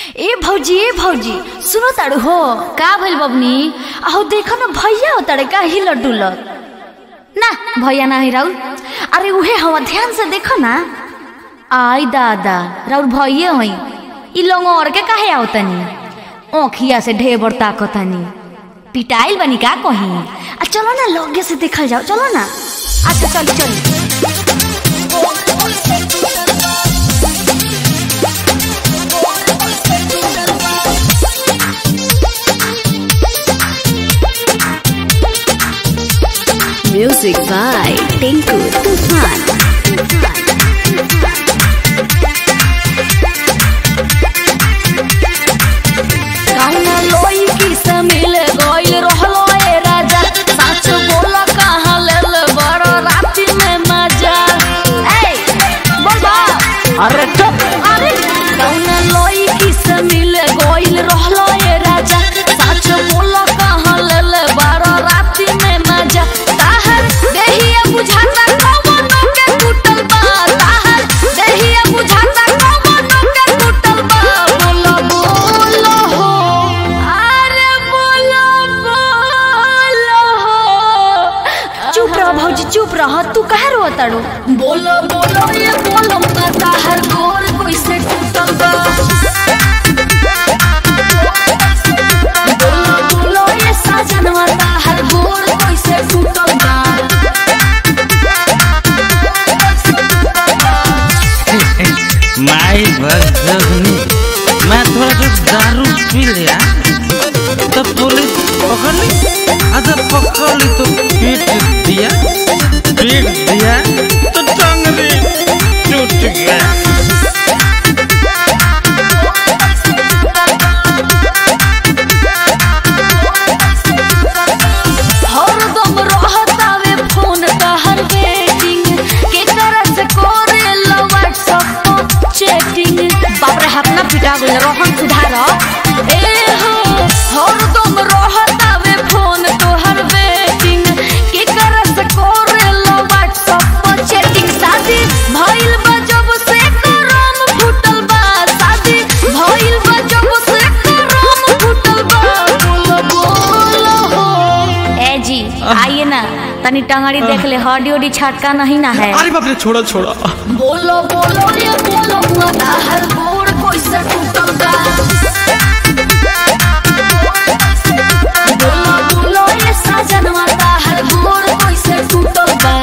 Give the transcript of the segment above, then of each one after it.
ए भौजी ए भौजी सुनो ताड़ू हो का भइल बबनी आहो देखो न भैया हो ताड़े का हिलत डुलत ना भैया ना है राउर अरे उहे हवा ध्यान से देखो ना आई दादा राउर भैया हई ई लंगोर के काहे आवतनी ओखिया से ढेबर ताकतनी पिटाइल बनी का कहीं आ चलो ना लगे से देखल जाओ चलो ना अच्छा चल चल Music by Tinku Tufan. कौना लोई की से मिल गइल रहलो ए राजा सच बोल कहाँ लेल बड़ राति में मजा ए बोल बा अरे चुप अरे कौना लोई की से मिल गइल रहलो ए राजा सच बोल कहाँ लेल बड़ राति में मजा ताहर देहिया बुझाता कौन के टूटल बा ताहर देहिया बुझाता कौन के टूटल बा बोलो बोलो हो अरे बोलो बोलो हो चुप रह भौजी चुप रह तू काहे रो तड़ो बोलो बोलो ये बोलो पता हर गोर कोई से टूटल बा बोलो बोलो ये साजनवा हर गोर कोई से टूटल बा माई भगनी मैं थोड़ा सा दारू पी लिया तो पुलिस पकड़ ली अच्छा पकड़ ली तो पीट दिया पीट दिया तो टंगरी टूट गया हरदम रहतावे फोन तहर वेटिंग के करत से करे लो व्हाट्सएप पर चैटिंग बाप रे अपना पिटा गइल रोहन सुधार ए हो हरदम रहतावे फोन तोहर वेटिंग के करत से करे लो व्हाट्सएप पर चैटिंग शादी भइल बा जब से करम फुटल बा शादी भइल बा जब से करम फुटल बा बोलो बोलो हो ए जी आइए ना तनी टंगड़ी देख ले हड्डी उडी छटका नहीं ना है अरे बाप रे छोड़ो छोड़ो बोलो बोलो ये बोलो मना हर गोड़ कोई से टूटल बा बोलो बोलो ये साजन माता हर गोड़ कोई से टूटल बा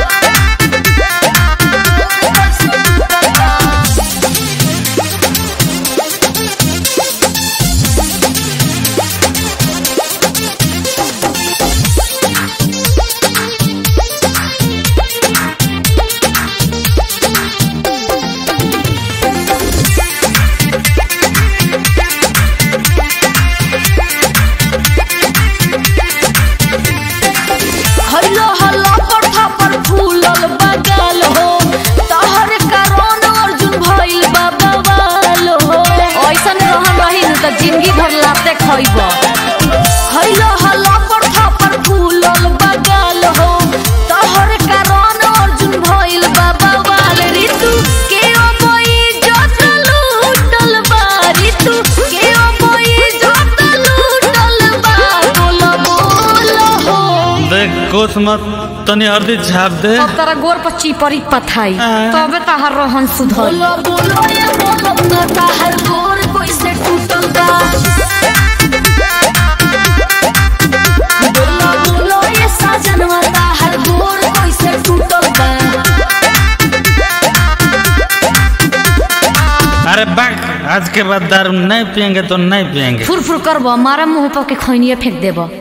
हल्लो हल्लो पर थप्पड़ फूलल बगल हो तहर कारण अर्जुन भइल बा बवाल हो ऐसन रहन रही न त जिंदगी भर लाते खइब हल्लो हल्लो पर थप्पड़ फूलल बगल हो तहर कारण अर्जुन भइल बा बवाल ऋतु के ओबई जत लूटल बा ऋतु के ओबई जत लूटल बा बोलो बोलो हो देख कुछ मत तनी हल्दी झाप दे अब तारा गोर पर चिपरी पथाई हाँ। तबे ताहार रोहन सुधर बोलो बोलो ये बोलो ना ताहार गोर कोई से टूटल बा बोलो बोलो ये साजनवा ताहार गोर कोई से टूटल बा अरे बाक आज के बाद दारू नहीं पियेंगे तो नहीं पियेंगे फुर फुर करबो मारा मुंह पर के खैनिए फेंक देबो